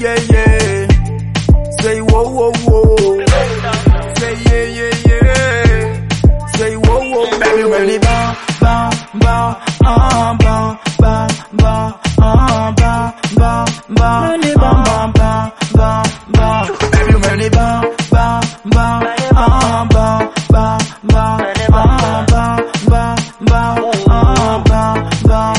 yeah, yeah. Say whoa, whoa, whoa. Say yeah, yeah, yeah. Say whoa, whoa, Baby, whoa. really bow, bow, bow, uh, bow, bow, bow, uh, bow, bow, bow, Really uh, bow, bow, bow, bow. Baby, really bow, bow, bow, uh, bow, bow, bow, uh, bow, bow, bow, uh, bow, bow,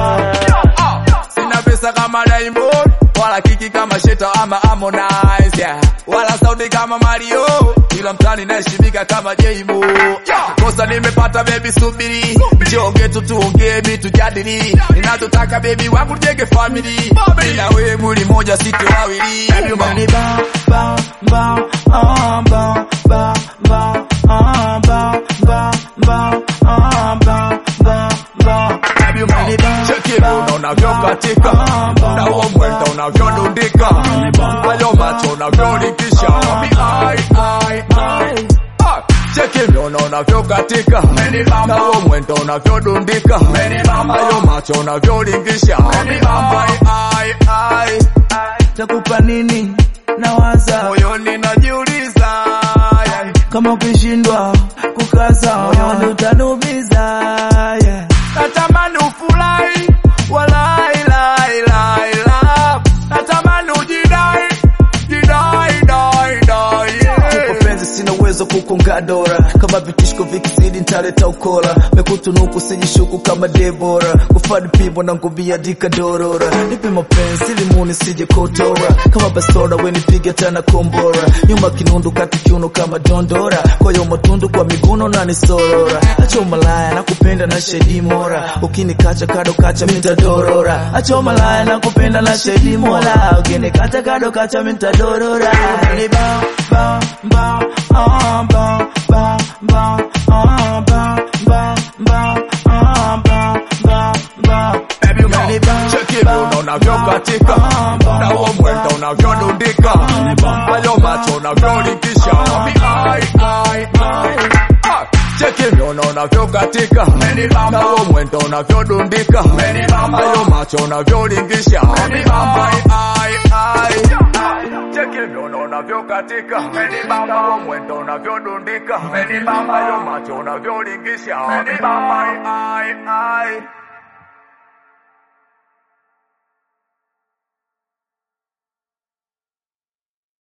bow. Sina pesa kama Diamond wala kiki kama Sheta ama Harmonize yeah. wala sauti kama Mario ila mtani naheshimika kama J-Mo yeah. Kosa nimepata baby, subiri njoge tu tuongee vitu jadili ninachotaka baby wangu tujenge family bila wewe mwili moja sisi wawili Baby, really bow, bow, bow, uh, bow, bow, bow, uh, bow, bow, bow, uh, bow, bow, bow. Baby, really bow, Cheki vile unavyokatika na huo mwendo unavyodundika, hayo macho unavyolikisha Ai, ai, ai. Ah, Cheki vile unavyokatika na huo mwendo unavyodundika, hayo macho unavyolingisha Ai, ai, ai. takupa nini? Nawaza Moyoni najiuliza yeah. kama ukishindwa kukaza moyoni utanumiza yeah. Natamani ufurahi walai lai lai la Natamani ujidai jidai dai dai yeah. Kwa penzi sina uwezo kukonga dora kama vitishko vikizidi ntaleta ukora mekutunuku sijishuku kama Debora kufadi pimbo na ngubia dika dorora nipe mapenzi limuni sije kotora kama basora we nipige tana kombora nyuma kinundu kati kiuno kama dondora koyo matundu kwa miguno na nisorora acha umalaya na kupenda na shedi mora ukinikacha kado kacha mitadorora acha umalaya na kupenda na shedi mora ukinikacha kado kacha mitadorora ni bow bow bow uh, bow bow bow uh, bow bow bow uh, bow bow bow Baby, Really bow, cheki vile bow, unavyokatika bow, bow, na huo mwendo unavyodundika, hayo macho unavyolikisha Ai, ai, ai. Ah, Cheki vile unavyokatika na huo mwendo unavyodundika, hayo macho unavyolingisha Ai, ai, ai. Cheki vile unavyokatika na huo mwendo unavyodundika, hayo macho unavyolingisha Ai, ai, ai.